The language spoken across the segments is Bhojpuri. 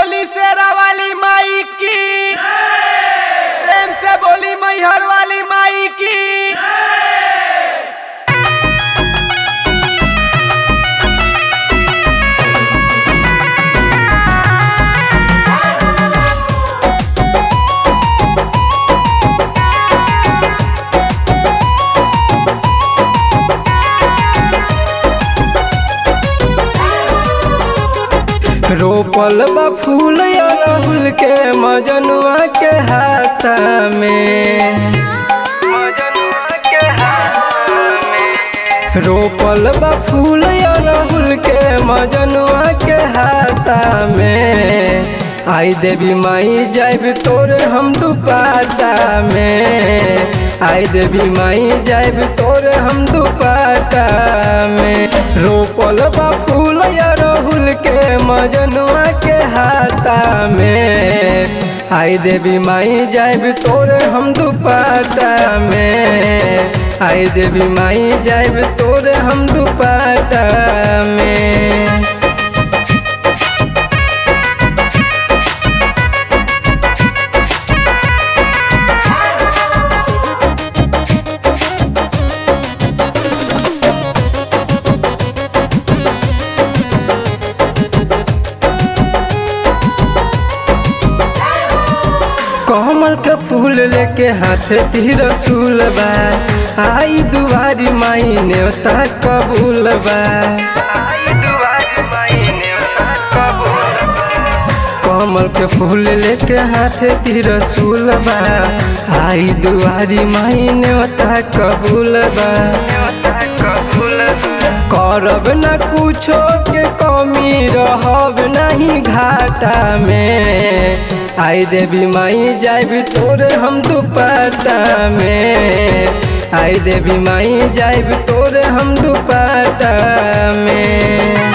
बोली शेरा वाली माई की प्रेम से बोली मैहर वाली माई की रोपल बा फूल अड़हुल के मजनुआ के हाथ में मजनुआ के हाथ में रोपल बा फूल अड़हुल के मजनुआ के हाथ में आई देवी माई जाइब तोरे हम दुपाटा में आई देवी माई जाइब तोरे हम दुपाटा में रोपल बा फूल अड़हुल के मजनुआ के हाथा में आई देवी माई जाइब तोरे हम दुपाटा में आई देवी माई जाइब तोरे हम दुपाटा में कमल के फूल लेके हाथ तीर रसूल बा आई दुआरी माई नेवता कबूल बा आई दुआरी माई नेवता कबूल बा कमल के फूल लेके हाथ तीर रसूल बा आई दुआरी माई नेवता कबूल बा नेवता कबूल बा करब न कुछो के कमी रहब नहीं घाटा में आई देवी माई जाइब तोरे हम दुपट्टा में आई देवी माई जाइब तोरे हम दुपट्टा में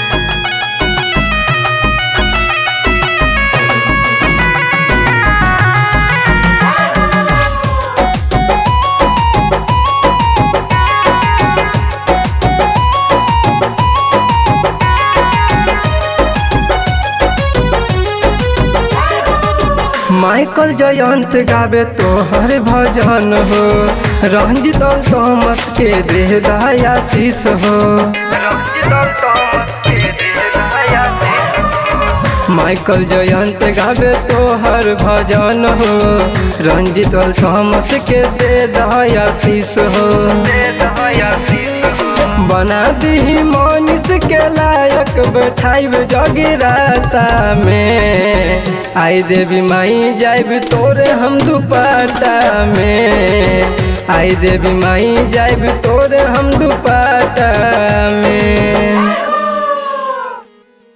माइकल जयंत गावे तोहर भजन हो रंजित और थॉमस के देह दयाशीष हो माइकल जयंत गावे तोहर भजन हो रंजित और थॉमस के दे दयाशीष हो बना दी मनीष के लायक बैठाइब जगराता में आई देवी माई जाइब तोरे हम दुपट्टा में आई देवी माई जाइब तोरे हम दुपट्टा